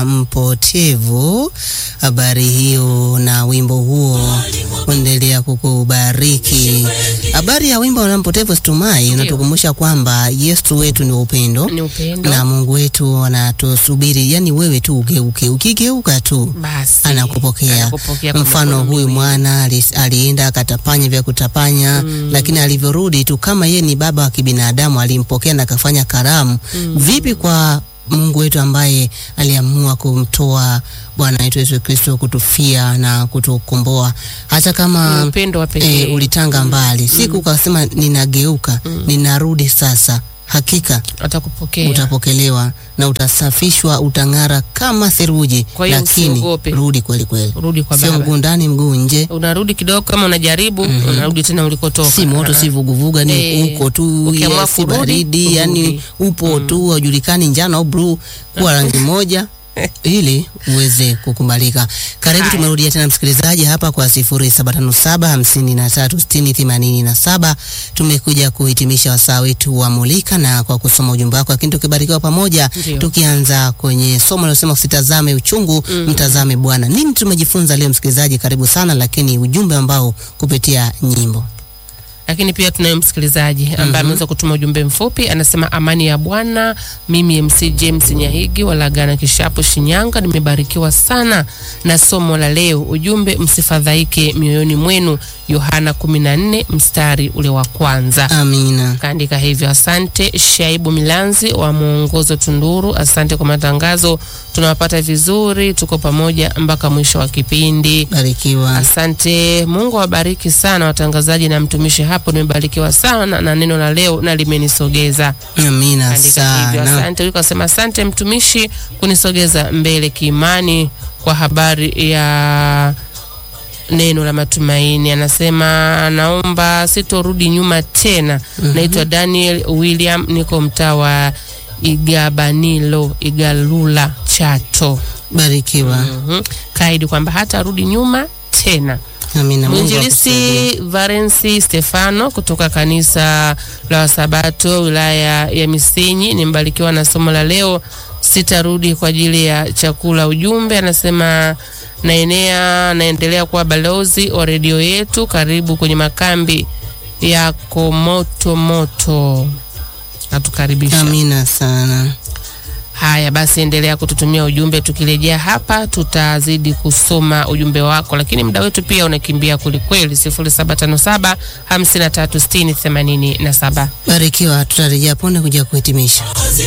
mwana mpotevu. Habari hiyo na wimbo huo endelea kukubariki. Habari ya wimbo mwana mpotevu Stumai unatukumbusha kwamba Yesu wetu ni upendo Ni upendo. na Mungu wetu anatusubiri, yani wewe tu ugeuke, ukigeuka tu Basi. anakupokea. Anakupokea kwa Mfano mikono huyu miwili. mwana ali- alienda akatapanya vya kutapanya lakini alivyorudi tu kama yeye ni baba wa kibinadamu alimpokea na akafanya karamu. Vipi kwa Mungu wetu ambaye aliamua kumtoa Bwana wetu Yesu Kristo kutufia na kutukomboa hata Ni kama upendo wa pekee. e, ulitanga mbali siku ukasema ninageuka, ninarudi sasa, hakika Atakupokea. utapokelewa na utasafishwa, utang'ara kama theluji, Kwa hiyo lakini usiogope. rudi kweli kweli, Rudi kwa sio baba. mguu ndani mguu nje, Unarudi kidogo kama unajaribu, unarudi tena ulikotoka. si moto si vuguvuga, ni Eh, uko tu, ukiamua ya, si kurudi, baridi, urudi. yani upo tu, haujulikani njano au bluu, kuwa rangi moja ili uweze kukubalika. Karibu, Haya. tumerudia tena msikilizaji hapa kwa 0757536087 tumekuja kuhitimisha wasaa wetu wa Mulika na kwa kusoma ujumbe wako, lakini tukibarikiwa pamoja, Ndio. tukianza kwenye somo linalosema usitazame uchungu, mtazame Bwana. Nini tumejifunza leo msikilizaji? Karibu sana, lakini ujumbe ambao kupitia nyimbo Lakini pia tunaye msikilizaji ambaye ameweza kutuma ujumbe mfupi, anasema amani ya Bwana. Mimi MC James Nyahigi wa Lagana Kishapu, Shinyanga, nimebarikiwa sana na somo la leo. Ujumbe, msifadhaike mioyoni mwenu, Yohana 14 mstari ule wa kwanza. amina. Kaandika hivyo. Asante Shaibu Milanzi wa mwongozo Tunduru, asante kwa matangazo, tunawapata vizuri, tuko pamoja mpaka mwisho wa kipindi. Barikiwa. Asante, Mungu awabariki sana watangazaji na mtumishi hapo. Nimebarikiwa sana na neno la leo na limenisogeza. Amina Andika hivyo. sana. Asante, huyu kasema asante mtumishi kunisogeza mbele kiimani kwa habari ya neno la matumaini. Anasema naomba sitorudi nyuma tena. Naitwa Daniel William, niko mtaa wa Igabanilo, Igalula, Chato. Barikiwa. Mhm. Kaidi kwamba hatarudi nyuma tena. Amina. Mungu akusaidie. Mwinjilisi Valensi Stefano kutoka kanisa la Wasabato wilaya ya Misenyi, nimebarikiwa na somo la leo. Sitarudi kwa ajili ya chakula. Ujumbe anasema naenea, naendelea kuwa balozi wa redio yetu. Karibu kwenye makambi yako moto moto, natukaribisha. Amina sana. Haya basi, endelea kututumia ujumbe. Tukirejea hapa, tutazidi kusoma ujumbe wako, lakini muda wetu pia unakimbia kwelikweli. 0757 536087. Barikiwa, tutarejea punde kuja kuhitimisha.